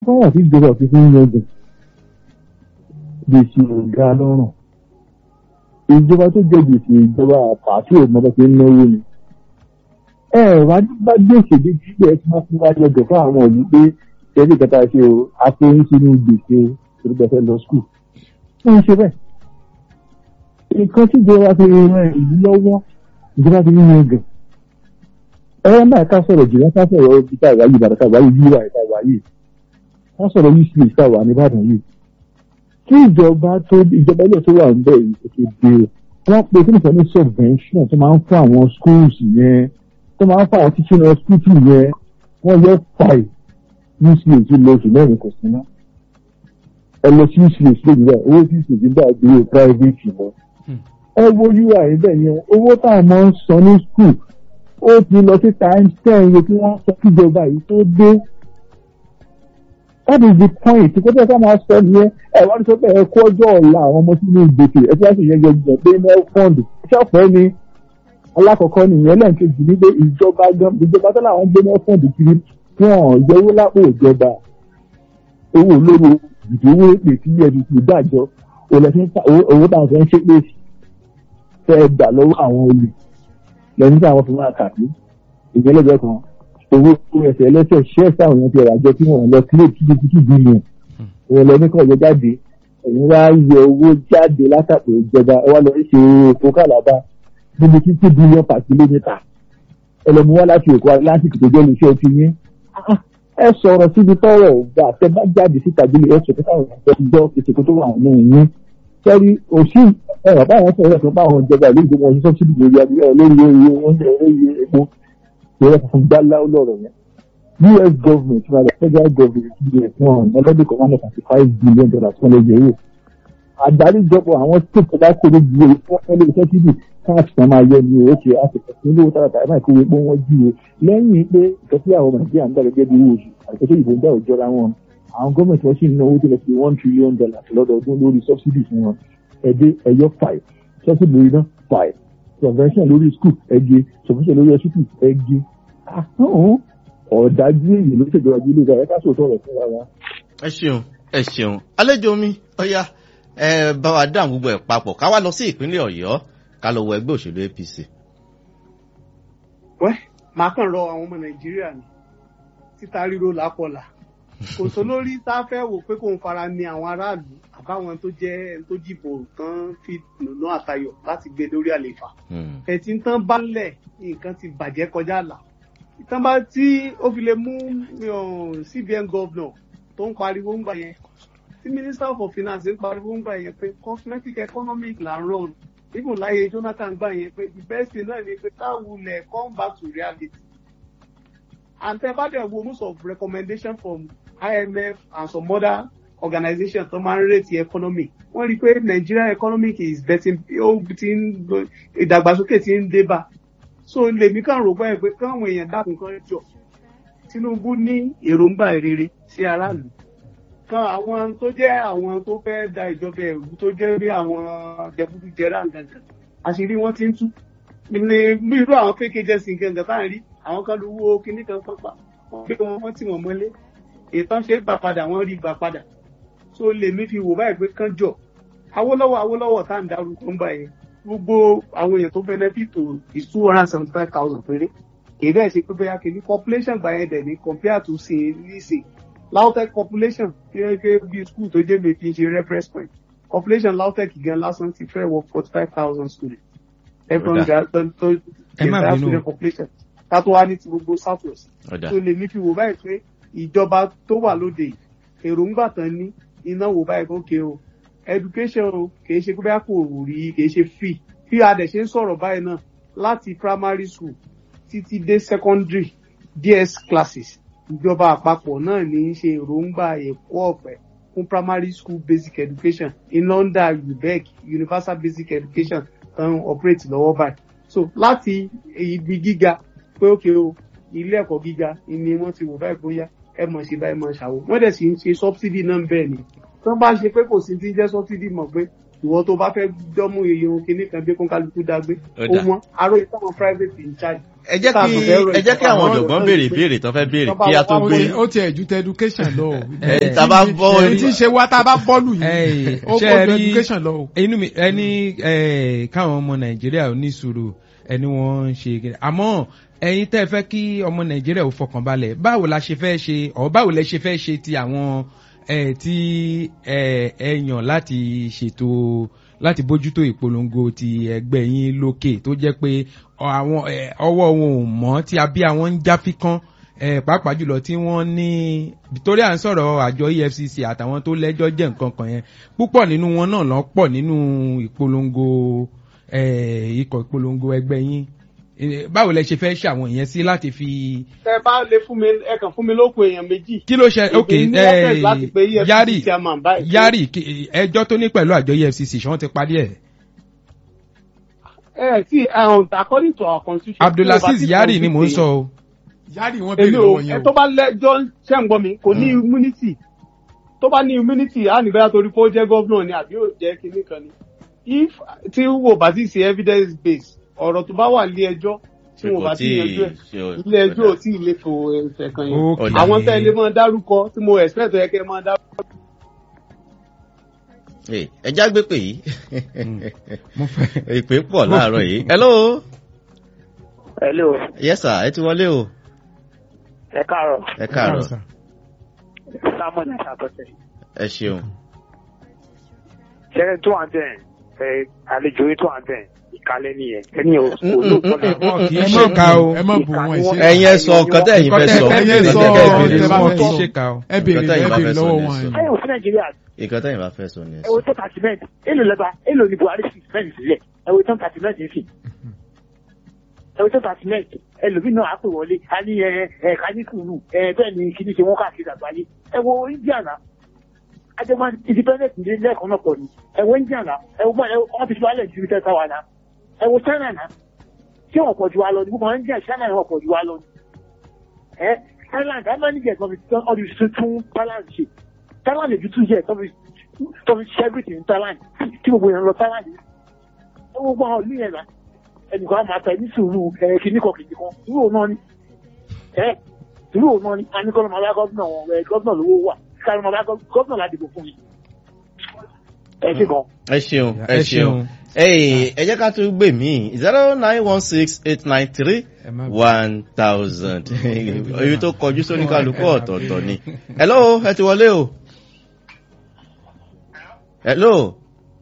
fọwọ́ sí ìjọba òfin fún yangàn gbèsè ọ̀gá lọ́rùn ìjọba tó jẹ gbèsè ìjọba àpàtì òmọdé fi ń náwó ni ẹ wá bá gbèsè dé jíjẹ ẹ tí wọn fún wa lọ́dọ̀ fún àwọn òbí pé ṣẹlẹ̀ kẹta ṣe o àfoyín sínú gbèsè ìrúbẹsẹ lọ skul wọn ń ṣe bẹ́ẹ̀ nǹkan tí ìjọba fi ran ìlú lọ́wọ́ ìjọba fi ń yangàn ẹ máa ká sọ̀rọ̀ jù wọn ká sọ̀rọ̀ ibi tá a wáyé ìbàdàn tá a wáyé yíwá tá a wáyé ká sọ̀rọ̀ yìí sí ìta wà nìbàdàn yìí kí ìjọba tó ìjọba ilé tó wà ń bẹ̀ yìí kò dé o wọ́n pe kí nìkan ní subvention tó máa ń fún àwọn schools yẹn tó máa ń fún àwọn teaching hospital yẹn wọ́n yẹ fàì uch lọ oṣù mẹ́rin kò sí náà ẹ lọ sí uch lónìí báyìí owó tí uch gbà gbé private lọ ẹ wo ui bẹ́ẹ̀ yẹn owó táwọn máa ń san ní school ó ti lọ sí times ten iye tí wọ́n sọ kíjọba yìí tó dé that is the point kó tẹ́ ká máa sọ nìyẹn ẹ wọ́n ti sọ pé ẹ kó ọjọ́ ọ̀la àwọn ọmọ sínú ìgbèkè ẹ tí wọ́n sì yẹn gbẹ̀gbẹ̀ pé mel fund ṣọ́ọ̀fẹ́ ni alákọ̀ọ́kọ́ nìyẹn lẹ́ǹkejì ní pé ìjọba gan ìjọba tó láwọn gbé mel fund kiri wọn yẹwó lápò ìjọba owó olóró ìdíwó èpè tí ẹni tí ìdájọ́ owó táwọn fẹ́ ń ṣe pé fẹ́ gbà lọ́wọ́ àwọn olè lẹ́yìn tí àwọn fi máa kà sí ìgbẹ́lẹ́gbẹ́ kan owó ẹsẹ̀ ẹlẹ́sẹ̀ ṣẹ́ sáwọn èèyàn ti ọ̀rọ̀ àjọ tí wọ́n lọ sílé títí títí bílíọ̀n ìwọ̀n lọ nìkan yọ jáde ẹ̀yin wá yọ owó jáde látàkó ìjọba ẹ wá lọ ṣe èkó kàlábà níbi títí bílíọ̀n per kìlómítà ẹlẹ́mu wá láti èkó atlantic tó jẹ́ iléeṣẹ́ ti yín ẹ sọ̀rọ̀ síbi tọ́rọ̀ ọ̀gá tẹ bá jáde síta bí ẹ sọ pé káwọn ọ̀gá gbọ́ ìsìnkú tó wà nínú yín sẹ́rí òsì ẹ̀rọ báwọn sọ̀rọ̀ ẹ̀sọ́ báwọn ìjọba ìlú ìgbìmọ̀ ọ̀sùn sọ́sídìí lórí abúlé lórí oúnjẹ lórí epo ìrẹ́ funfun gbálá lọ́rọ̀ yẹn us government náà the federal government us wọn ọlọ́dún kan one hundred and five billion dollars wọn lè yẹ wò àgbáríjọpọ̀ àwọn state tó bá kó ló ju owó fún ẹlẹ́gbẹ̀ẹ́ sẹ́tìdì tax kan máa yẹ ní òkè àtẹ̀kọ̀ sí olówó tààràtà ẹ̀ máa kó epo wọn jí o lẹ́yìn pé ìtọ́sí àwọn nàìjíríà ń gbà gẹ́gẹ́ bí owó oṣù àtẹ̀kọ́ ìbò ń gbà òjọra wọn àwọn gọ́ọ̀mẹ̀ntì wọn sì ń ná owó tó lọ sí one trillion dollars lọ́dọọdún lórí subsidy fún wọn ẹ̀dẹ́ ẹ̀yọ five subsidy lórí náà five subvention lórí school ẹ̀gẹ́ subvention lórí hospital ẹ̀gẹ́ ọ̀dájú èyí ló ṣèjọba bí ilé ìgbà ẹ̀ka sòtọ́ rẹ̀ fún wa. ẹ ṣeun ẹ ṣeun àlejò mi ọyá ẹ bá wa dáhùn gbogbo ẹ papọ̀ ká wá lọ sí ìpínlẹ̀ ọ̀yọ́ ká lọ wọ ẹgbẹ́ òṣèlú apc. wẹ́ màá kàn rọ àwọn ọmọ nàìjíríà ní títa ríro lápọ̀là kò tó lórí tá a fẹ́ wò pé kò ń fara ní àwọn aráàlú àbáwọn tó jẹ́ ẹni tó jìbò tán fi nùnú àtayọ̀ láti gbé lórí àlefa ẹ̀tí tán bá lẹ̀ nǹkan ti bàjẹ́ kọjá àlà ìtàn bá tí ó fi lè mú cbn governor tó ń pariwo ń gbà yẹn tí minister for finance ń pariwo ń gbà yẹn pé cosmetic economic là ń rọrùn even láyé jonathan gbà yẹn pé the best thing náà ni pé káwulẹ̀ come back to reality and tẹ bá dẹ̀ wo most of recommendation from imf and some other organizations tó máa ń rate economy wọ́n rí i pé nigeria economic is betting ó ti ń ìdàgbàsókè ti ń dé bá so lèmi kàn rò báyìí pé káwọn èèyàn dákun kan jọ tinubu ní èròǹgbà rere sí aráàlú kan àwọn tó jẹ́ àwọn tó fẹ́ da ìjọba ẹ̀rú tó jẹ́ bí àwọn jẹbújẹrà gangan àṣírí wọn ti ń tú ní bí irú àwọn fake agency gangan tá à ń rí àwọn kan lówó kinní kan pápá wọn gbé wọn wọn tì wọn mọ́lé ìtàn ṣe gbà padà wọn rí gbà padà so lèmi fi wò báyìí pé kán jọ awólọ́wọ̀ awólọ́wọ̀ tá à ń darúgbó ń báyìí gbogbo àwọn èèyàn tó benefit to is two hundred and seventy five thousand péré èyí bẹ́ẹ̀ ṣe pé bóyá kìíní population gbà yẹn dẹ̀ ní compare to say nísìn lautech population kéèké bí school tó jẹ́ mi fi ṣe reference point population lautech gan lásán ti fẹ́ wọ forty five thousand students everyone ga tó tó get student population ká tó wá ní ti gbogbo south west tó lè ní fi wò báyìí pé ìjọba tó wà lóde èròǹgbà tán ní iná wò báyìí kókè o education o kì í ṣe pé bá kò rí kì í ṣe free bí a dẹ̀ ṣe ń sọ̀rọ̀ báyìí náà láti primary school títí dé secondary ds classes ìjọba àpapọ̀ náà ní í ṣe èròǹgbà ẹ̀kọ́ ọ̀fẹ́ fún primary school basic education in london ubec universal basic education um, operate lọ́wọ́ báyìí so láti ibi gíga pé ókè o ilé ẹ̀kọ́ gíga ni wọ́n ti wò báyìí bóyá ẹ mọ̀ ṣe báyìí mọ̀ ṣàwò wọ́n dẹ̀ sì ń ṣe subsidy náà bẹ́ẹ̀ ni tó bá ṣe pé kò sí ti jẹ́ subsidy mọ̀ pé ìwọ tó bá fẹ́ dọ́mú iye ohun kìíní kan bí kó kálukú dágbé ó wọ́n aró ìtàwọn private in charge ẹ jẹ́ kí ẹ jẹ́ kí àwọn ọ̀jọ̀gbọ́n béèrè ìbéèrè tó fẹ́ béèrè kí a tó ó gbé ti- ó ti ẹ̀jú tẹ education lọ o. ẹ tá a bá bọ́ èyí tí ń ṣe wá tá a bá bọ́ọ̀lù yìí Ẹ, ó ṣé kó ẹ ju rí- education lọ o. inú mi ẹni ẹ, káwọn ọmọ nàìjíríà ò ní sùúrù ẹni wọn ń ṣe gẹ́gẹ́ àmọ́ ẹ̀yin tẹ́ ẹ fẹ́ kí ọmọ nàìjíríà ò fọkàn balẹ̀ báwo la ṣe fẹ́ ṣe ọ báwo lẹ ṣe fẹ́ ṣe ti àwọn ẹ tí ẹ ẹ yàn láti ṣètò láti bójútó ìpolongo ti ẹgbẹ́ yín lókè tó jẹ́ pé ọ- àwọn ẹ, ọwọ́ wọn ò mọ́ tí abí àwọn ń jáfikán ẹ pàápàá jùlọ tí wọ́n ní torí à ń sọ̀rọ̀ àjọ efcc àtàwọn tó lẹ́jọ́ jẹ́ nǹkan kan yẹn púpọ̀ nínú wọn náà lọ pọ̀ nínú ìpolongo ẹ ikọ̀ ìpolongo ẹgbẹ́ yín Eh, báwo lẹ ṣe fẹ́ ṣe àwọn ìyẹn sí láti fi ẹ bá lè fún mi ẹ kàn fún mi lóko èèyàn méjì. kí ló ṣe ok Èmi ní access láti pe EFCC yari chairman báyìí. yari kí- ẹjọ́ tó ní pẹ̀lú àjọ efcc ṣé wọ́n ti parí ẹ̀ ẹ sí um, according to our constitution. abdulaziz yari ni mò ń sọ o yáàrì wọn èmi béèrè ò lọ́wọ́ ẹ yẹn tó o. bá lẹ́jọ́ ṣẹ́ ń gbọ́ mi kò ní immunity tó bá ní immunity á ní bẹ́ẹ̀ torí pé ó jẹ́ gọ́vnà ni àbí ó jẹ́ kinní kan ni if tí wò bá ti ṣe evidence base ọ̀rọ̀ tó bá wà lé ẹjọ́ tí wò bá ti yanjú ẹ̀ ilé ẹjọ́ ò tí ì lè fò ẹsẹ̀ kan yẹn Ok. àwọn tẹ́ ilé máa dárúkọ tí mo expect ẹ kẹ́ máa dárúkọ. ẹ já gbé pè yìí mo fẹ́ ìpè pọ̀ láàárọ̀ yìí hello Hello, yes sir ẹ ti wọlé o ẹ káàárọ̀, ẹ káàárọ̀ Samuel Àṣàkọsẹ̀. ẹ ṣeun Ṣẹ́rẹ́ tó wà bẹ́ẹ̀, ẹ àlejò yín tó wà bẹ́ẹ̀, ìkàlẹ̀ nìyẹn. Ẹni ò kò lóòótọ́ náà. wọn kì í ẹ ṣe má ká o bu ẹ má bu wọn ìṣe. ẹ̀yin ẹ sọ nǹkan tẹ́ ẹ̀yin fẹ́ sọ Nǹkan tẹ́- ẹ̀yin sọ Nǹkan tẹ́ ẹ tẹ́ béèrè bá sọ. wọn fẹ́ kì í sọ. ṣe ká o ẹ béèrè Nǹkan tẹ́yin ẹ bá béèrè fẹ́ sọ lọ́wọ́ ni wọn ẹ yẹn. sọ. Ẹ ò sí Nàìjíríà, nǹkan tẹ́yin bá fẹ́ sọ ni ẹ ẹ wo sọ. tó tàtìmẹ́ǹtì, èlò lẹ́ba, èlò ní Buhari fi sìmẹ́ǹtì sílẹ̀, ẹ wo tó tàtìmẹ́ǹtì fi. Ẹ wo tó tàtìmẹ́ǹtì, ẹlòmíì náà á pè wọlé, a ní ẹ ẹ ká ní sùúrù, ẹ bẹ́ẹ̀ ni kìíní ṣe wọ́n káàkiri àgbáyé. Ẹ wo India náà, ajọba independent ní lẹ́ẹ̀kan náà pọ̀ ni. Ẹ wo India náà, ẹ wo bọ́ọ̀lù wọ́n fi wálẹ̀ ju tẹ́ta wa náà. Ẹ wo China náà, ṣé wọ́n pọ̀ ju wa lọ ni? Gbogbo India China wọ́n pọ̀ ju wa lọ ni. Ẹ Thailand, a máa ń jẹ́ ọdún ọdún tuntun Thailand ṣe. Thailand lè ju two years tó fi tó fi ṣe everything in Thailand tí gbogbo èèyàn lọ Thailand yìí. Ẹ wo gbogbo àwọn ìlú yẹn náà. Ẹnìkan á máa tẹ ní sùúrù ẹ kìíní kan kìíní kan. Irú òun náà ni. Ẹ irú òun náà ni. A ní kọ́ ló máa bá gọ́dùnà wọn ẹ gọ́dùnà lówó wà. Ká ló máa bá gọ́dùnà láti dìbò fún mi. Ẹ ṣe gan. ẹ ṣeun ẹ Ẹ ṣeun ṣeun. Hey, ẹ jẹ́ ká tún gbè mí zero nine one six eight nine three Ẹ má- one thousand èyí tó kọjú sóní kálukú ọ̀tọ̀ọ̀tọ̀ ni. hello ẹ ti wọlé o. hello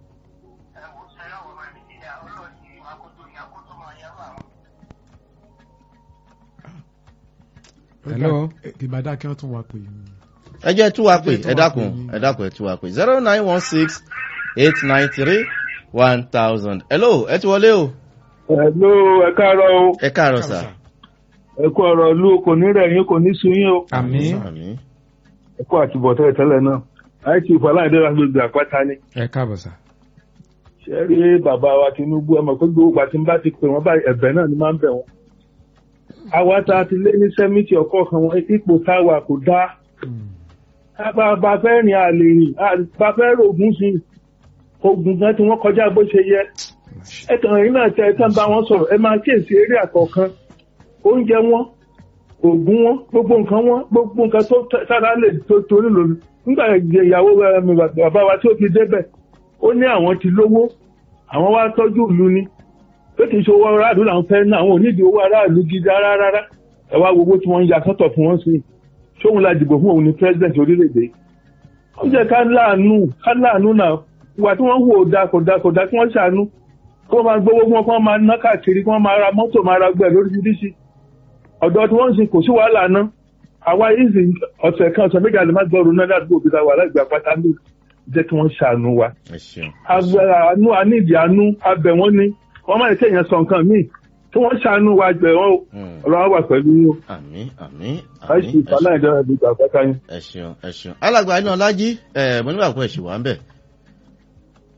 Hello. ìbàdàn kí wọ́n tún wá pè é. ẹ jẹ́ tú wa pè Ẹ jẹ́ tú ẹ wa dákun pè. ẹ dákun ẹ tú wa pè zero nine one six eight nine three one thousand. hello ẹ ti wọlé o. Hello, ẹ káàárọ̀ o. ẹ káàárọ̀ sà. Ẹ kú ọ̀rọ̀ ìlú kò ní rẹ̀ yín kò ní sun yín o. àmín àmín. Ẹ kú àtibọ̀tán ìtẹ́lẹ̀ náà. Àìsí ìfọláìdé láti gbogbo àpáta ni. ẹ káàbọ̀ sà. Ṣé rí bàbá wa Tinubu ẹ mọ̀ pé gbogbo ìgbà tí n bá ti pè wọ́n báyìí ẹ̀bẹ̀ náà ni máa ń bẹ̀ wọ́n. Àwa tá a ti lé ní sẹ́mìtì ọkọ̀ kan wọn ipò táwa kò dáa. Bá fẹ́ rìn àlè rìn, bá fẹ́ rògùn sí i. Ogun gan tí wọ́n kọjá bó ṣe yẹ. Ẹ kàn yín náà tẹ ẹ tán bá wọn sọ̀rọ̀ ẹ máa kíyèsí eré àkọ́kan. Oúnjẹ wọn, ògùn wọn, gbogbo nǹkan wọn, gbogbo nǹkan tó sára lè tó torí lòlù. Nígbà ìyàwó ẹ, mi, bàbá wa tí ó fi débẹ̀, ó ní àwọn ti lówó, àwọn wá tọ́jú ìlú ni. Pé kì í ṣe owó aráàlú làwọn fẹ́ ná, àwọn ò nídìí owó aráàlú gidi rárá rárá. Ẹ wá wo owó tí wọ́n ń ya sọ́tọ̀ fún wọn sí. Ṣóun la dìbò fún òun ní president orílẹ̀-èdè. Ó jẹ́ ká láàánú, ká láàánú náà. Ìwà tí wọ́n ń wò ó da kò da kò da kí wọ́n ṣàánú. Kí wọ́n máa gbowó fún wọn, kí wọ́n máa ná káàkiri, kí wọ́n máa ra mọ́tò, máa ra gbẹ̀ lóríṣiríṣi ọ̀dọ̀ tí wọ́n ń sin kò sí wàhálà ná àwa ìsìn ọ̀sẹ̀ kan ọ̀sẹ̀ méjì àlè má gbọ́rù náà ládùúgbò òbí ta wà láìgbà pátá ní jẹ́ kí wọ́n ṣàánú wa. ẹ ṣeun. agbára àánú anídìí àánú abẹ wọn ni wọ́n máa ń kéèyàn sọ nǹkan míì tí wọ́n ṣàánú wa gbẹ̀ wọ́n o Hmm. ọlọ́wọ́ wà pẹ̀lú yín o. àmín àmín láìsí àmín ẹ ìfàlà ìjọba ìgbà pátá yín. ẹ ṣeun ẹ ṣeun alàgbà iná ọlájí ẹ mo nígbà pé ẹṣù wà ń bẹ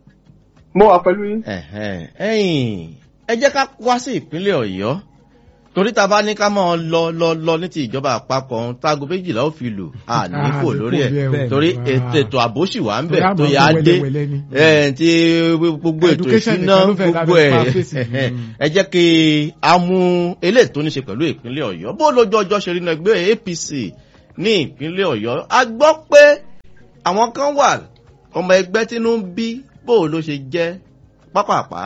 mo wà pẹ̀lú yín. Ẹ̀hẹ́n. ẹ̀yin ẹ jẹ́ ká wá sí ìpínlẹ̀ ọ̀yọ́ torí ta bá ní ká mọ́ ọ lọ lọ lọ ní ti ìjọba àpapọ̀ ọ̀hún táago méjìlá ó fi lù á ní kò lórí ẹ̀ torí ètò ètò ààbò sì wà ń bẹ̀ tó yà á dé ẹ̀ tí gbogbo ètò ìṣúná gbogbo ẹ̀ ẹ jẹ́ kí a mú eléyìí tó ní ṣe pẹ̀lú ìpínlẹ̀ ọ̀yọ́ bó lójú ọjọ́ ṣe rí náà ẹgbẹ́ apc ní ìpínlẹ̀ ọ̀yọ́ a gbọ́ pé àwọn kan wà ọmọ ẹgbẹ́ tínú ń bí bó ló ṣe jẹ́ pápápá.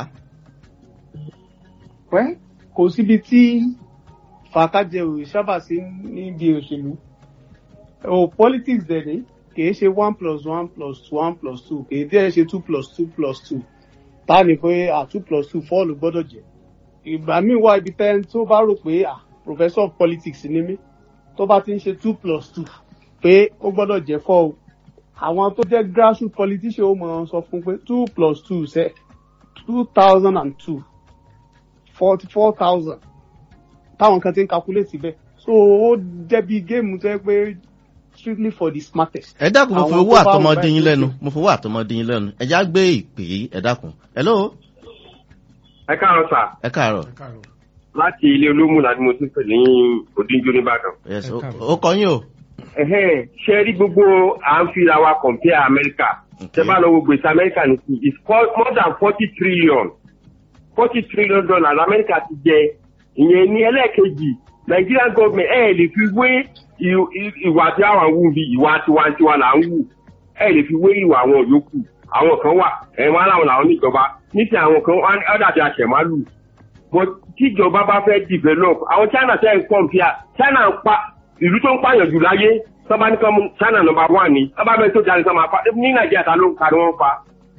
pẹ́ kò síbi tí fàákájẹ ò sábà sí níbi òṣèlú o politics dẹ̀ ni kìí ṣe one plus one plus one plus two kìí dẹ́ ṣe two plus two plus two tá ní pé à two plus two four ló gbọ́dọ̀ jẹ́ ìgbà míì wá ibi tẹ́ tó bá rò pé à professor of politics ni mí tó bá ti ń ṣe two plus two pé ó gbọ́dọ̀ jẹ́ four o àwọn tó jẹ́ grassroots politician ó mọ̀ ọ́n sọ fún pé two plus two ṣe two thousand and two forty four thousand táwọn kan ti ń calculate síbẹ̀ so ó jẹ́bi géèmù tó yẹ pé strictly for the smartest. ẹ dákun mo fi Àwọn owó tó bá àtọmọdé wù yín báyìí lẹ́nu mo fi owó àtọmọdé yín lẹ́nu ẹ já gbé ìpè yìí ẹ dákun hello ẹ káàárọ̀ sà ẹ káàárọ̀ láti ilé olómùlà ni mo ti ń pè ní òdíjọ nìbàdàn. yes Ẹ ó- káàárọ̀. ó kọ yín o Ẹ̀hẹ́n, ṣe rí gbogbo à ń fira wa compare America ṣe bá lọ wo gbèsè America ní sí it's for- more than forty trillion forty trillion dollars America ti jẹ ìyẹn ní ẹlẹ́ẹ̀kejì Nigerian government ẹ̀ lè fi wé i- i- ìwà tí àwọn wù bí ìwà tiwantiwa là ń wù ẹ̀ lè fi wé ìwà àwọn yòókù àwọn kan wà ẹ̀ wọ́n aláwọ̀ làwọn níjọba níṣẹ́ àwọn kan wọ́n á dàbí àṣẹ̀málù but tíjọba bá fẹ́ develop àwọn China tẹ́ ń compare China ń pa ìlú tó ń pààyàn jù láyé sábà ní kan mú China number one ni sábà bẹ́ẹ̀ tó jáde sọ́mà pa ní Nàìjíríà ta ló ń ka ni wọ́n pa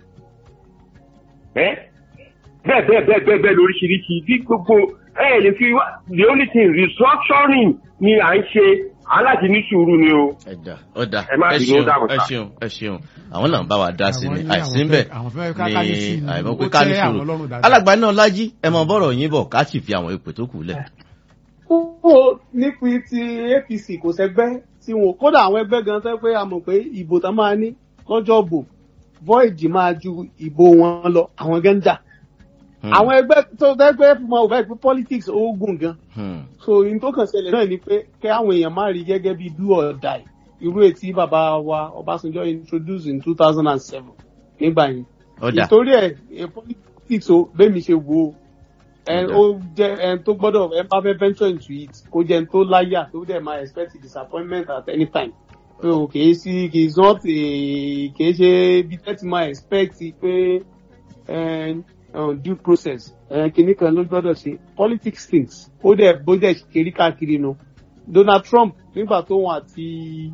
ẹ́ bẹ́ẹ̀ bẹ́ẹ̀ bẹ́ẹ̀ bẹ́ẹ̀ bẹ́ẹ̀ lóríṣiríṣi bí gbogbo ẹ̀ lè fi wá the only thing restructuring ni à ń ṣe aláti ní sùúrù ni o. ẹ̀dà ọ̀dà Ẹ má ẹ bínú, ó ṣeun dàbọ̀ ẹ sà. ṣeun ẹ ṣeun àwọn náà ń bá wa dá sí ni Àwọn ní àìsí ń àwọn bẹ̀ fẹ́- àwọn fẹ́ ká- ká ní sí ní ni. àìmọ̀ Ó pé ká ní tẹ́ àwọn sùúrù lọ́rùn dáadáa. alàgbà náà lájí ẹ mọ bọ́rọ̀ yín bọ̀ ká sì fi àwọn ipò tó kù lẹ̀. kókó nípi ti apc kò sẹgbẹ́ tí wọn kódà àwọn ẹgbẹ́ gan tẹ́ pé a mọ̀ pé ìbò tán máa ní lọ́jọ́ bò void máa ju ìbò wọn lọ àwọn gan ń jà Hmm, àwọn ẹgbẹ́ tó tẹ́ pé mo ò fẹ́ pé politics ó gùn gan hmm, so in tó kàn ṣẹlẹ̀ náà ni pé kẹ́ àwọn èèyàn má rí gẹ́gẹ́ bí do or die irú ètí bàbá wa ọbásanjọ́ introduce in two thousand and seven nígbà yẹn ọ̀dà ìtorí ẹ̀ ẹ̀ politics o bẹ́ẹ̀mi ṣe wo ẹ Ọ̀dà. ó jẹ́ ẹ tó gbọ́dọ̀ ẹ bá fẹ́ venture into it kó jẹ́ ẹni tó láyà tó dẹ̀ máa expect disappointment at any time so kìí sí kìí not a kìí ṣe bí tẹ́tí máa expect pé ẹ uh, due process ẹ kìíní kan ló gbọ́dọ̀ ṣe politics things ó dẹ̀ bó dẹ̀ ṣe rí káàkiri nu Donald Trump nígbà tó wọn àti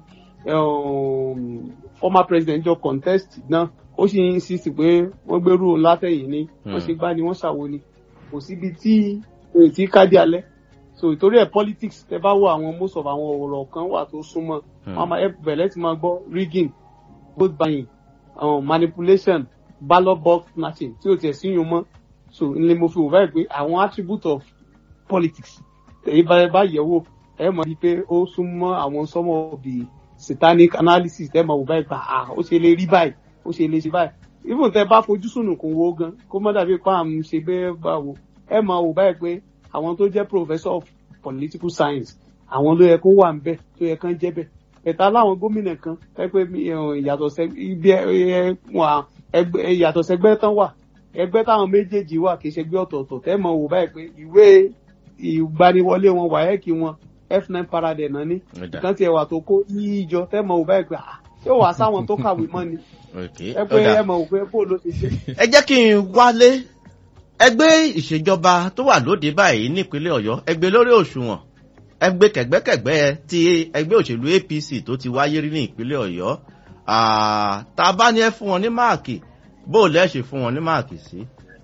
um, former president jọ contest náà ó sì ń insist pé wọ́n gbérú òun látẹ̀yìn ni wọ́n ṣe gbá ni wọ́n ṣàwo ni kò síbi tí èyí tí kádì alẹ́ so ìtorí ẹ̀ politics tẹ bá wo àwọn most of àwọn ọ̀rọ̀ kan wà tó súnmọ́ Hmm. wọ́n máa ẹ bẹ̀rẹ̀ tí máa gbọ́ rigging vote buying um, manipulation ballot box snatching tí ò tiẹ̀ síyún mọ́ so ní mo fi wò báyìí pé àwọn attribute of politics èyí bá bá yẹ̀ wò ẹ mọ̀ ní pé ó súnmọ́ àwọn some of the satanic analysis ẹ mọ̀ wò báyìí pa ah ó ṣe lè rí báyìí ó ṣe lè ṣe báyìí even tẹ bá fojú sùnùkùn wo gan kó má dàbí pa à ń ṣe bẹ́ẹ̀ bá wo ẹ mọ̀ wò báyìí pé àwọn tó jẹ́ professor of political science àwọn ló yẹ kó wà ńbẹ̀ tó yẹ kán jẹ́ bẹ̀ ẹ̀ta láwọn gómìnà kan ẹ pé mi, eh, ìyàtọ̀ sẹ ibi ẹ ẹ wà ẹgbẹ́ ìyàtọ̀ sẹgbẹ́ tán wà ẹgbẹ́ táwọn méjèèjì wà kì í ṣẹgbẹ́ ọ̀tọ̀ọ̀tọ̀ tẹ́ mọ̀ wò báyìí pé ìwé ìgbaniwọlé wọn wáyẹ́kì wọn f9 paradẹ̀ náà ní ọ̀dà kan tiẹ̀ wà tó kó ní ìjọ tẹ́ mọ̀ wò báyìí pé ah ṣé wàá sáwọn tó kàwé mọ́ ni ok ẹ pé ọ̀dà ẹ mọ̀ wò pé bó ló ti ṣe. ẹ jẹ́ kí n wálé ẹgbẹ́ ìṣèjọba tó wà lóde báyìí nípínlẹ̀ ọ̀yọ́ ẹgbẹ́ lórí òṣùwọ̀n ẹgbẹ́ kẹ̀gbẹ́kẹ̀gbẹ́ ti ẹgbẹ́ òṣèlú apc tó ti wáyé rí ní ìpínlẹ̀ ọ̀yọ́ Ah, tá a bá ní ẹ fún wọn ní máàkì bó o lẹ́ ṣe fún wọn ní máàkì sí.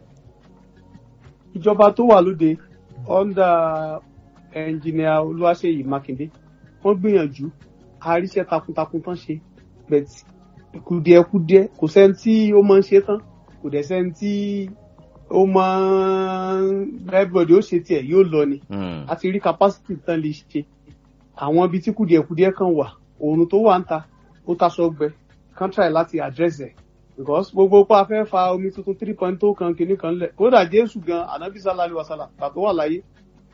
ìjọba tó wà lóde under ẹnjìnìà olúwaṣeyì mákindé wọn gbìyànjú àríṣẹ takuntakun tán ṣe bẹt kùdìẹ̀kudiẹ kò sẹ́ni tí ó máa ń ṣe tán kò dẹ̀ sẹ́ni tí ó máa ń everybody ó ṣe tiẹ̀ yóò lọ ni Hmm, a ti rí capacity tán lè ṣe àwọn ibi tí kùdìẹ̀kudiẹ kan wà òòrùn tó wà ń ta ó taṣọ gbẹ kán try láti address ẹ̀ because gbogbo pa fẹ́ fa omi tuntun three point two kan kìíní kan lẹ̀ kódà jésù gan anabi sallallahu alaihi wasallam gbà tó wà láyé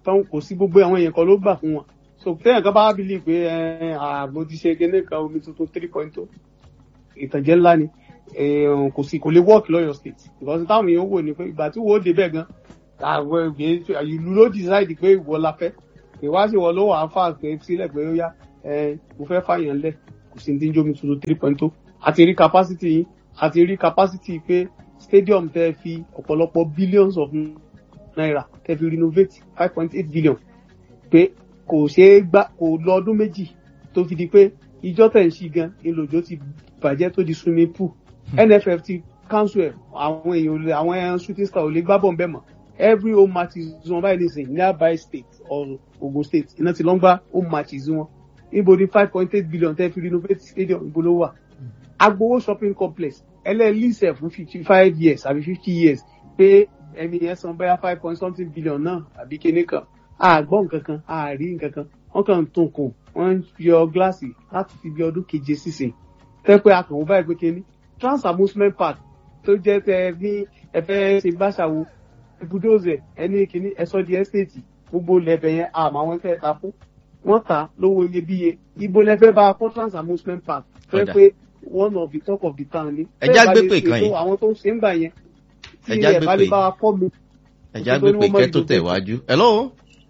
tán kò sí gbogbo àwọn èèyàn kan ló gbà fún wọn so téèyàn kan bá bílí pé ààbò ti ṣe gẹ́gẹ́ kan omi tuntun three point two ìtànjẹ ńlá ni kò sí kò lè work lọ́yọ̀ state because táwọn èèyàn wò ní pé ìgbà tí wò ó débẹ̀ gan àwọn ìlú ló decide pé ìwọ la fẹ́ ìwáṣẹ̀ wọ ló wà á fà pé sílẹ̀ pé ó yá mo fẹ́ fàyàn lẹ̀ kò sí ní jómi tuntun three point two àti rí capacity yín àti rí capacity pé stadium tẹ́ fi ọ̀pọ̀lọpọ̀ billions of naira tẹ́ fi renovate five point eight billion pé kò ṣeé gbà kò lọ ọdún méjì tó fi di pé ìjọ tẹ̀ ń ṣí gan ìlòjó ti bàjẹ́ tó di swimming pool nff ti council ẹ̀ àwọn èèyàn olè àwọn ẹran shooting star ò lè gbá bọ́ọ̀ bẹ́ẹ̀ mọ́ every home matches wọn báyìí nísìnyí nearby state or ogun state iná ti lọ́n gbá home matches wọn níbo ni five point eight billion tẹ́ fi renovate stadium ibo ló wà agbowó shopping complex ẹlẹ́ẹ̀lìsẹ̀ fún fifty five years àbí fifty years pé ẹni yẹn san bẹ́ẹ̀ five point something billion náà àbí kíní kan àgbọ̀ nǹkan kan àárí nǹkan kan wọ́n kàn ń tún kùn wọ́n ń yọ gíláàsì láti fi bí ọdún keje sísìn tẹ́ pé akàn wọ́n báyìí pé kíní trans amusement park tó jẹ́ tẹ ní ẹ̀fẹ́ ṣe báṣàwò ibùdóòzẹ̀ ẹni kíní ẹ̀sọ́ di ẹ́stéètì gbogbo lẹ́bẹ̀ yẹn àmọ́ àwọn fẹ́ ta fún wọ́n ta lówó iyebíye ibo lẹ́fẹ́ bá kọ́ trans amusement park fẹ́ pé one of the talk of the town ni. ẹja gbé pè kan yìí àwọn tó ń ṣe ń gbà yẹn tí ẹja ẹ gbé bá pè lè bá wa kọ́ mi. ẹja gbé pè kẹ́ tó tẹ̀ wájú. hello.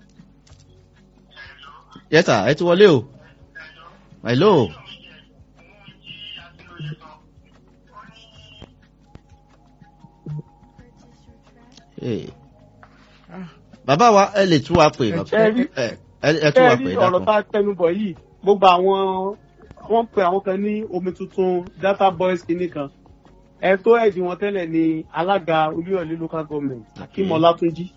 yes sir ẹ ti wọlé o. hello. Hey. bàbá wa ẹ lè tún wa pè ẹ tún wa pè ẹ ọ̀rọ̀ tá a tẹnu bọ̀ yìí gbogbo àwọn wọ́n pe àwọn kan ní omi tuntun data boys kìíní kan ẹ tó ẹ̀dì wọn tẹ́lẹ̀ ní alága olúyọ̀lé local government akim ọlátúnjí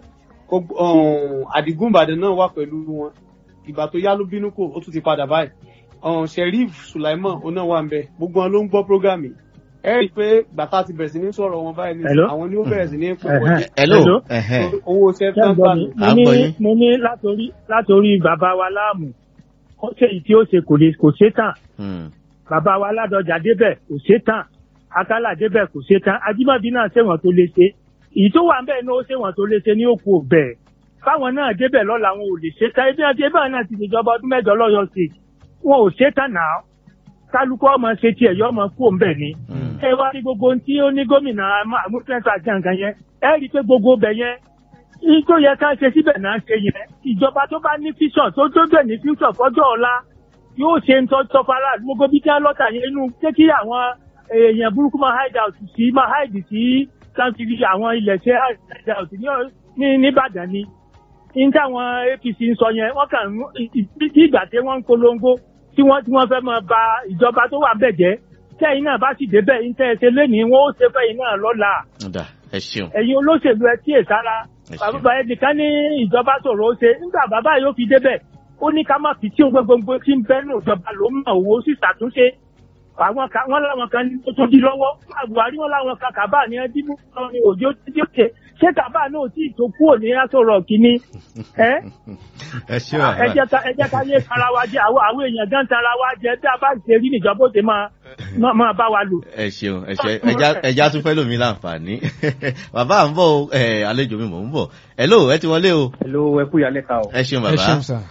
àdìgún ìbàdàn náà wà pẹ̀lú wọn ìgbà tó yá ló bínú kò ó tún ti padà báyìí sheriff sulaiman oná wà ń bẹ gbogbo wọn ló ń gbọ́ program yìí ẹ rí i pé gbàtà ti bẹ̀rẹ̀ sí ní sọ̀rọ̀ wọn báyìí ní àwọn ni ó bẹ̀rẹ̀ sí ní púpọ̀ jẹ́ hello owó iṣẹ́ tán gbà mí. À ń gbọ́ yín. mo ní látòrí látòrí bàbá wa láàmú ó ṣe èyí tí ó ṣe kò lè kò ṣe tán Hmm. bàbá wa ládọjà débẹ̀ kò ṣe tán akálà débẹ̀ kò ṣe tán ajímọ̀bí náà ṣèwọ̀n tó lè ṣe èyí tó wà ń bẹ̀ ní ó ṣèwọ̀n tó lè ṣe ní òkú ọ̀bẹ̀ fáwọn náà débẹ̀ lọ́la wọn ò lè ṣe tán ebi àti ebí náà ti ṣèjọba ọdún mẹ́jọ lọ́yọ̀ sí wọn ò ṣe tán náà kálukú ọmọ ṣe tiẹ̀ yọ ọmọ kú òǹbẹ̀ ni Hmm. ẹ wá rí gbogbo ohun tí ó ní gómìnà àmúfẹ́sà jàǹkàn yẹn ẹ rí i pé gbogbo ọbẹ̀ yẹn ní tó yẹ ká ṣe síbẹ̀ náà ṣe yẹn ìjọba tó bá ní fíṣàn tó tó bẹ̀ ní fíṣàn fọ́jọ́ ọ̀la yóò ṣe ń tọ́ fara gbogbo bí kí á lọ́tà yẹn inú jẹ́ kí àwọn èèyàn burúkú máa hide out sí máa hide sí káńtìrì àwọn ilẹ̀ ṣe hide out ní ní nìbàdàn ni ní táwọn apc ń sọ yẹn wọ́n kàn ń bí ìgbà tí wọ́n ń polongo tí wọ́n tí wọ́n fẹ́ máa ba ìjọba tó wà bẹ̀ jẹ́ tẹ́yìn náà bá sì débẹ̀ ń tẹ́ ẹ ṣe lénìí wọ́n ó ṣe fẹ́yìn náà lọ́la Ọ̀dà, ẹ ṣeun ẹ̀yin olóṣèlú ẹ tíyè sára ẹ ṣeun. bàbá ẹnìkan ní ìjọba sọ̀rọ̀ ó ṣe nígbà bàbá yóò fi débẹ̀ ó ní ká má fi tí òun gbogbo tí ń bẹ́nu ìjọba ló mọ̀ owó sì ṣàtúnṣe àwọn kan wọn láwọn kan ní tó tún di lọ́wọ́ buhari wọn láwọn kan kàbá ní ẹbí mú kan ní òjò tí ó ṣe ṣé kàbá náà tí ì tó kúrò ní asọ̀rọ̀ kínní ẹ ẹ ṣeun ẹ jẹ́ ká ẹ jẹ́ ká yé tara wa jẹ àwọn àwọn èèyàn gan tara wa jẹ bí a bá ṣe rí níjọba ó ṣe máa máa- máa bá wa lò. ẹ ṣeun ẹ ṣe ẹja- ẹja tún fẹ́ lómi láǹfààní bàbá à ń bọ̀ o, ẹ, àlejò mi mò ń bọ̀ hello ẹ ti wọlé o Hello, ẹ kú ìyálẹ̀ ká o. ẹ ṣeun ẹ bàbá ṣeun sà.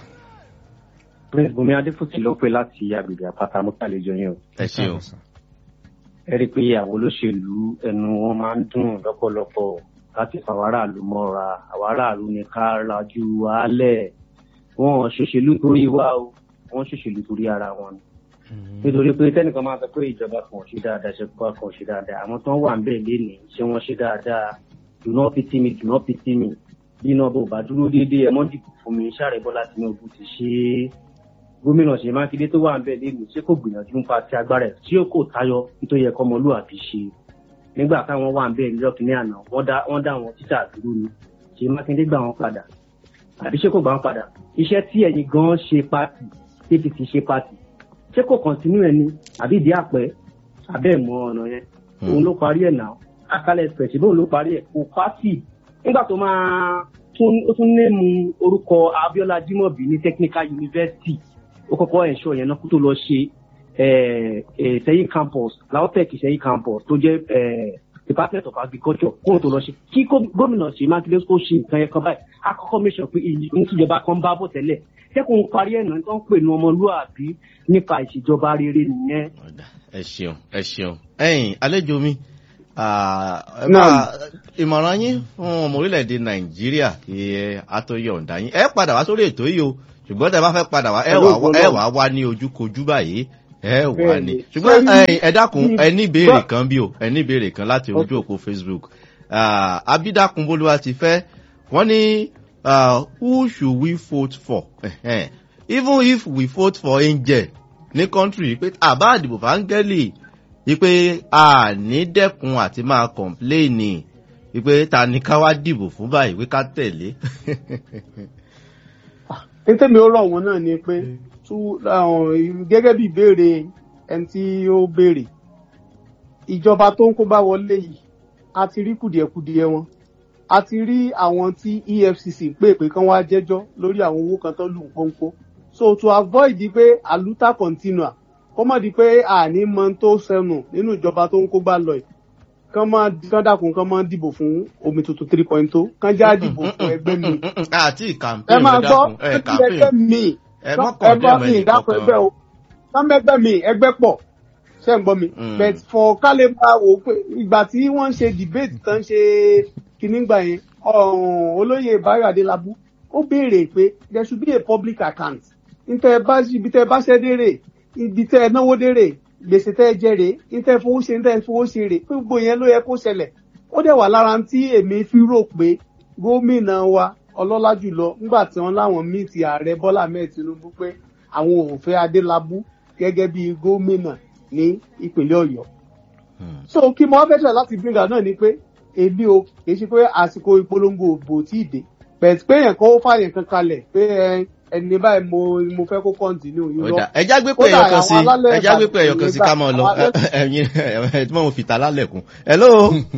Prince Bùnmi Adéfúsì ló pè láti agbègbè àpáta mọ́tàlejò yẹn o. ẹ ṣeun Ẹ rí i pé àwọn olóṣèlú ẹnu wọn máa ń dùn lọ́pọ̀lọpọ̀ láti fa àwọn aráàlú mọ́ra. Àwọn aráàlú ni ká rajú wálẹ̀. Wọ́n ò ṣòṣèlú torí wa o, wọ́n ṣòṣèlú torí ara wọn ni. Nítorí pé tẹ́nìkan máa sọ pé ìjọba kan ò ṣe dáadáa, ìṣèjọba kan ò ṣe dáadáa. Àwọn tó ń wà ń bẹ̀ lénìí, ṣé wọ́n ṣe dáadáa? Do not pity me, do not pity me. Bí iná bò bá dúró déédéé, ẹ mọ́ dìbò fún mi, Ṣàrẹ̀ Bọ́lá Tinubu ti ṣe é gómìnà ṣèyí mákindé tó wà ń bẹ lẹ́nu ṣé kò gbìyànjú nípa ti agbára ẹ̀ tí ó kò tayọ nítorí ẹ̀kọ́ ọmọlúwàbí ṣe nígbà táwọn wà ń bẹ nílẹ̀ kìíní àná wọ́n dá wọ́n dá àwọn títà dúró ni ṣèyí mákindé gbà wọ́n padà àbí ṣé kò gbà wọ́n padà iṣẹ́ tí ẹ̀yin gan ṣe pati apc ṣe pati ṣé kò kọ̀ntínú ẹ̀ ni àbí ìdí àpẹ abẹ́ ìmọ̀ ọ̀nà yẹn òun ló parí ẹ̀ náà akálẹ̀ express bóun ló parí ẹ̀ kò pati nígbà tó máa tún ó tún ní mu orúkọ abiola jimobi ní technical university ó kọ́kọ́ ẹ̀ṣọ́ yẹn náà kó tó lọ ṣe eh, eh, sẹ́yìn campus lautech sẹ́yìn campus tó jẹ́ eh, department of agriculture kó o tó lọ ṣe kí gómìnà ṣe mákindé kó ṣe nǹkan yẹn kan báyìí akọ́kọ́ mi sọ pé ìyí tíjọba kan bá bọ̀ tẹ́lẹ̀ kẹ́kọ̀ọ́ parí ẹ̀nà tó ń pè ní ọmọlúwàbí nípa ìṣèjọba rere nìyẹn. ẹ ṣeun ẹ ṣeun ẹyin àlejò mi ìmọ̀ràn yín fún ọmọ orílẹ̀-èdè nàìjíríà kí ẹ àtọ́yọ̀ǹda yín ẹ padà wá sórí ètò yìí o ṣùgbọ́n tẹ bá fẹ́ padà wá ẹ wà wá ní ojúkojú báyìí ẹ wà ní ṣùgbọ́n ẹ dákun ẹ ní ìbéèrè kan bí o ẹ ní ìbéèrè kan láti ojú òpó facebook abídàkùn bolúwa ti fẹ́ wọ́n ní who should we vote for even if we vote for angel ní country pé àbá àdìbò fáńgẹ́lì wípé a ní dẹ́kun àti máa kọ̀ǹpléènì wípé ta ni ká wá dìbò fún báyìí wí ká tẹ̀lé. tètèmi ó rọ̀ wọ́n náà ni pé gẹ́gẹ́ bí ìbéèrè ẹni tí ó béèrè ìjọba tó ń kó bá wọlé yìí a ti rí kùdìẹ̀kudiẹ wọn a ti rí àwọn tí efcc pè pé kán wá jẹ́jọ́ lórí àwọn owó kan tó lù ń pọ́npọ́ so to avoid pé aluta continua kó má di pé àní mọ tó sẹnu nínú ìjọba tó ń kó gbà lọ yìí kán máa kán dàkún kán máa dìbò fún omi tuntun three point two kán já dìbò fún ẹgbẹ́ mi. àti campaign ẹ máa gbọ́ ẹgbẹ́ mi ẹgbẹ́ mi ìdákọ̀ ẹgbẹ́ o kán mẹ́gbẹ́ mi ẹgbẹ́ pọ̀ ṣé ń gbọ́ mi. but for kálí máa wò ó pé ìgbà tí wọ́n ń ṣe debate tán ṣe kìíní gbà yẹn olóyè Báyọ̀ Adélábù ó béèrè pé there should be a public account ntẹ bá ibi tẹ bá ṣẹ́ dérè ibi tẹ náwó dérè gbèsè tẹ jẹrè ntẹ fowó ṣe ntẹ fowó ṣe rè pé gbogbo yẹn ló yẹ kó ṣẹlẹ̀ ó dẹ̀ wà lára tí èmi fi rò pé gómìnà wa ọlọ́lá jùlọ nígbà tí wọ́n láwọn míì ti ààrẹ Bọ́lá Ahmed Tinubu pé àwọn ò fẹ́ Adélábù gẹ́gẹ́ bí gómìnà ní ìpínlẹ̀ Ọ̀yọ́ so kí mo wá fẹ́ ṣe láti bíngà náà ni pé èmi o kì í ṣe pé àsìkò ìpolongo òbò tí ì dé bẹ̀ẹ̀ pé yẹn kó fàyẹn kan kalẹ̀ pé ẹni báyìí mo mo fẹ́ kó kọ́ńtínú irọ́. ẹja gbé pé ẹyọ kan sí ẹja gbé pé ẹyọ kan sí ká máa lọ ẹyin ẹ tí mo fi ta lálẹ̀kùn. hello.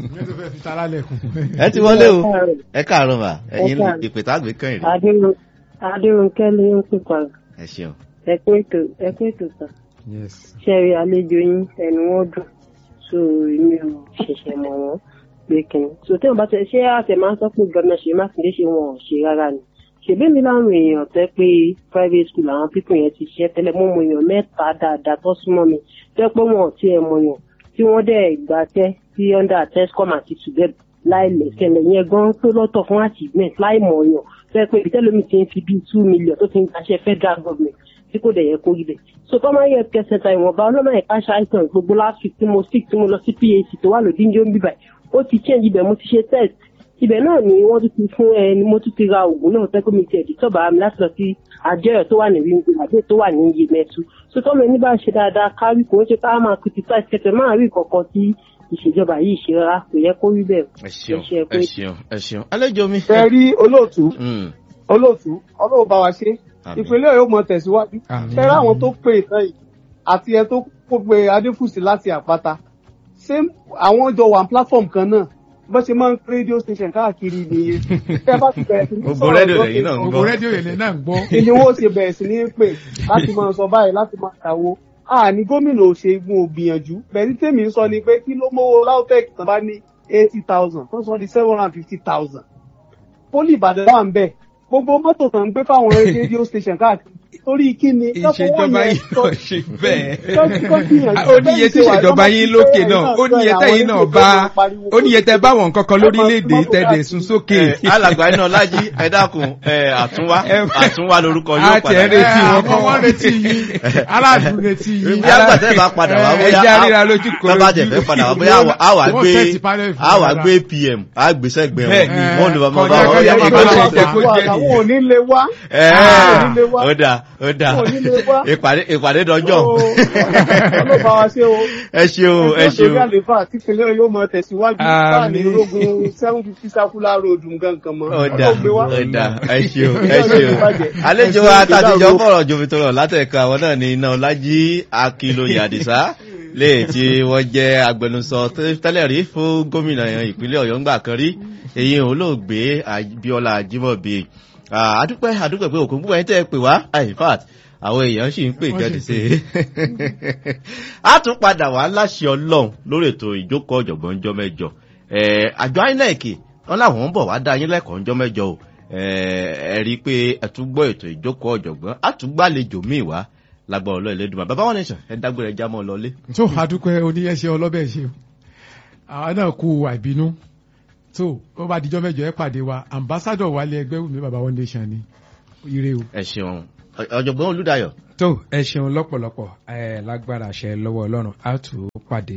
ẹ ti wọlé o ẹ káàárọ̀ mà ẹyin ìpè tá a gbé kàn yìí. adérónkẹ́ ló ń pè padà. ẹ ṣeun. ẹ kú ètò ẹ kú ètò sàn. ṣẹ́rí àlejò yín ẹnu wọn dùn so mi ò ṣẹ̀ṣẹ̀ mọ̀ wọ́n pé kìnnì. so tí wọn bá tẹ ṣé àtẹ máa ń sọ pé gómìnà ṣe mákindé ṣe wọn ò ṣe rárá ni ṣèbí mi láwọn èèyàn tẹ pé private school àwọn pípọ̀ yẹn ti ṣe tẹ́lẹ̀ mọ́ mọ èèyàn mẹ́ta dáadáa tó súnmọ́ mi tẹ́ pé wọn ò tiẹ̀ mọ̀ yàn tí wọ́n dẹ̀ gbà tẹ́ sí under tescom àti tùbẹ́b láì lẹ̀kẹ̀lẹ̀ yẹn gan pé lọ́tọ̀ fún achievement láì mọ̀ yàn tẹ́ pé ibi tẹ́lómi ti ń fi bíi two million tó ti ń gbàṣẹ federal government tí kò dẹ̀ yẹ kó rí bẹ̀. so tọ́mọ yẹ kẹsẹ̀ ta ìwọ̀nba ọlọ́mọ ẹ̀ka ṣàìsàn gbogbo last week tí mo sick tí mo lọ sí PAC tó wà lòdì ní omi báyìí ó ti change ibẹ̀ mo ti ṣe test ibẹ̀ náà ni wọ́n tún ti fún ẹ ni mo tún ti ra oògùn náà tẹ́kọ̀ mi ti ẹ̀dí tọ́ba mi láti lọ sí àjọyọ̀ tó wà ní wíńgbò àbí tó wà ní iye mẹ́tú so tọ́mọ ẹni bá ṣe dáadáa kárí kò ń ṣe ká máa criticize kẹtẹ máa rí kankan tí ìṣèjọba yìí ṣe rárá kò yẹ kó rí bẹ́ẹ̀. ẹ ṣeun ẹ ṣeun ẹ ṣeun àlejò mi. ẹ rí olóòtú olóòtú ọlọ́run bá wa ṣe ìpínlẹ̀ yóò mọ tẹ̀síwájú ẹ rí àwọn tó pè tán yìí àti ẹ tó kó pe adéfùsì láti àpáta ṣé àwọn jọ wà platform kan náà bó ṣe máa ń rédíò station káàkiri nìyẹn tẹ bá ti bẹ̀rẹ̀ sí ní sọ̀rọ̀ rédíò lẹ́yìn náà ń gbọ́ ògbó rédíò yẹn náà ń gbọ́. ìní owó ṣe bẹ̀rẹ̀ sí ní pè láti máa sọ báyìí láti máa kàwó àní gómìnà òṣègùn ògbìyànjú bẹ̀rẹ̀ tèmi ń sọ ni pé kí ló mówó lautech tán bá ní eighty thousand tó sọ di seven hundred and fifty thousand pólì ìbàdàn wà ń bẹ̀ gbogbo mọ́tò tán ń gbé fáwọn rédíò station káàkiri torí kí ni. ìṣèjọba yìí náà ṣe bẹ́ẹ̀ ó níye tí ìṣèjọba yín lókè náà ó níye tẹ́yìn náà bá ó níye tẹ́ bá wọn kankan lórílẹ̀‐èdè tẹ́lẹ̀ sún sókè. alàgbà iná lájí ẹ dákun àtúnwá àtúnwá lorúkọ yóò padà. a ti retí wọn kọ́ wọ́n retí yín aráàlú retí yín. bí àgbà tẹ́ bá padà wá bóyá ẹja ríra lójú kò lójú. bá tẹ̀ fẹ́ padà wá bóyá àwa gbé àwa gbé pm àgbésẹ́gbẹ̀ wọn wọn ló bá bá wọn yá àwọn ò ní lè wá. ó dáa ó dáa ìpàdé ìpàdé dọjọ́. ọlọ́pàá wa ṣe o. ẹ ṣeun ẹ ṣeun. ẹjọ́ àlefa àti ìpínlẹ̀ yóò mọ tẹ̀síwájú láàrin ológun seven fifty circular road nǹkan mọ́. ó dáa ó dáa ẹ ṣeun ẹ ṣeun. àlejò wa tàtijọ́ fọ̀rọ̀ jomitoro látẹ̀ka àwọn náà ní iná ọlájí akínlóye àdìsá lè tí wọ́n jẹ́ agbẹnusọ tẹ́lẹ̀ rí fún gómìnà ìpínlẹ̀ ọ̀yọ́ ńgbà kan rí èyí olóògbé abiola ajimobi àdúpẹ́ àdúpẹ́ pé òkú púpọ̀ yín tẹ́ ẹ pè wá in fact àwọn èèyàn sì ń pè jáde sí i. a tún padà wá láṣẹ ọlọ́run lórí ètò ìjókòó ọ̀jọ̀gbọ́n jọ mẹ́jọ àjọ inec wọn làwọn ń bọ̀ wá dá yín lẹ́kọ̀ọ́ jọ mẹ́jọ o ẹ rí i pé ẹ tún gbọ́ ètò ìjókòó ọ̀jọ̀gbọ́n a tún gbàlejò míì wá lágbára ọlọ́ ìlédùnmá bàbá wọn nìṣàn ẹ dágbére já mọ́ ọ lọlé. tó adúpẹ́ oníyẹ̀ṣẹ́ ọlọ́bẹ̀ ṣe àwọn náà kú àìbínú tó ó bá dijọ́ mẹ́jọ ẹ pàdé wa ambassadọ̀ wálé ẹgbẹ́ wùmí bàbá wọn nation ni ire o. ẹ ṣeun ọ̀jọ̀gbọ́n olùdáyọ̀. tó ẹ ṣeun lọ́pọ̀lọpọ̀ ẹ lágbára àṣẹ lọ́wọ́ ọlọ́run á tù ú pàdé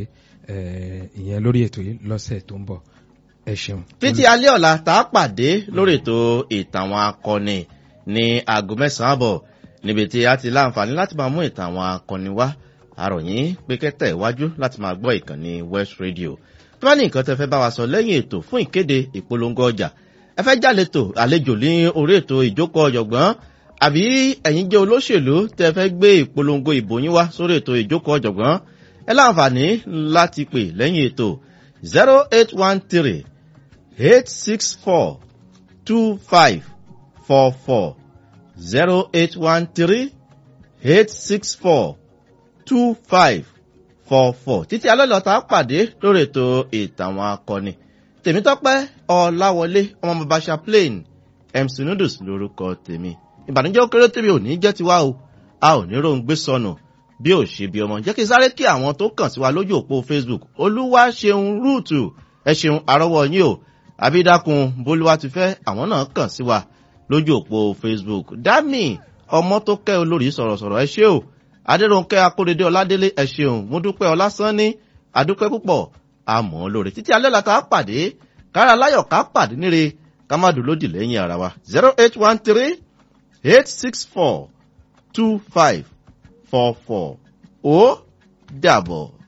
ìyẹn lórí ètò yìí lọ́sẹ̀ tó ń bọ̀ ẹ ṣeun. títí alẹ́ ọ̀la tá a pàdé lórí ètò ìtàn àwọn akọni ní aago mẹ́sàn-án àbọ̀ níbi tí a ti láǹfààní láti máa mú ìtàn àwọn akọni wá àròyìn pé kẹ́tẹ̀ iwájú láti máa gbọ́ ìkànnì west radio tó bá ní nǹkan tẹ́ fẹ́ bá wa sọ lẹ́yìn ètò fún ìkéde ìpolongo ọjà ẹ fẹ́ jálètò àlejò ní orí ètò ìjókòó ọ̀jọ̀gbọ́n àbí ẹ̀yin jẹ́ olóṣèlú tẹ́ fẹ́ gbé ìpolongo ìbò yín wá sórí ètò ìjókòó ọ̀jọ̀gbọ́n ẹ láǹfààní láti pè lẹ́yìn ètò zero eight one three eight six four two five four four zero eight one three eight six four two five four four títí alọ́lọ́ta pàdé lórí ètò ìtàwọn akọni tèmítọ́pẹ́ ọ̀làwọlé ọmọ bàbá chaplain mc noodles lórúkọ tèmi ìbànújẹ́ ó kéré tèmi ò ní jẹ́ tiwa o a ò ní ròhun gbé sọnù bí ò ṣe bí ọmọ jẹ́ kí sáré kí àwọn tó kàn sí wa lójú òpó facebook olúwa ṣeun rúùtù ẹ ṣeun àrọ́wọ́ yín o àbídákun bólúwa ti fẹ́ àwọn náà kàn sí wa lójú òpó facebook dami ọmọ tó kẹ́ olórí sọ̀rọ̀sọ̀rọ̀ ẹ ṣé o adéròǹkẹ́ akóredé ọládélé ẹ ṣeun múdúpẹ́ ọlásánní adúpẹ́ púpọ̀ àmọ́ lórí títí alẹ́ la ká pàdé kára láyọ̀ ká pàdé níre ká má dùn lódì lẹ́yìn ara wa zero eight one three eight six four two five four four ó dàbọ̀.